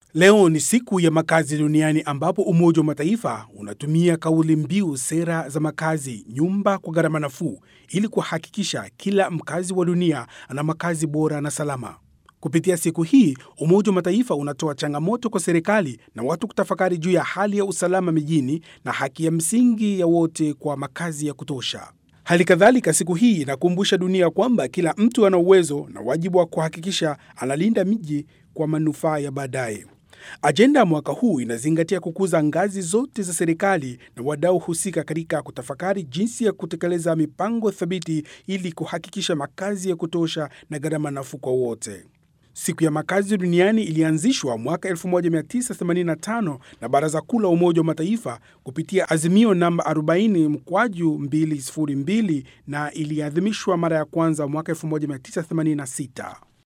Leo ni siku ya makazi duniani ambapo Umoja wa Mataifa unatumia kauli mbiu sera za makazi, nyumba kwa gharama nafuu, ili kuhakikisha kila mkazi wa dunia ana makazi bora na salama. Kupitia siku hii, Umoja wa Mataifa unatoa changamoto kwa serikali na watu kutafakari juu ya hali ya usalama mijini na haki ya msingi ya wote kwa makazi ya kutosha. Hali kadhalika, siku hii inakumbusha dunia kwamba kila mtu ana uwezo na wajibu wa kuhakikisha analinda miji kwa manufaa ya baadaye. Ajenda ya mwaka huu inazingatia kukuza ngazi zote za serikali na wadau husika katika kutafakari jinsi ya kutekeleza mipango thabiti ili kuhakikisha makazi ya kutosha na gharama nafuu kwa wote. Siku ya makazi duniani ilianzishwa mwaka 1985 na Baraza Kuu la Umoja wa Mataifa kupitia azimio namba 40 mkwaju 202 na iliadhimishwa mara ya kwanza mwaka 1986.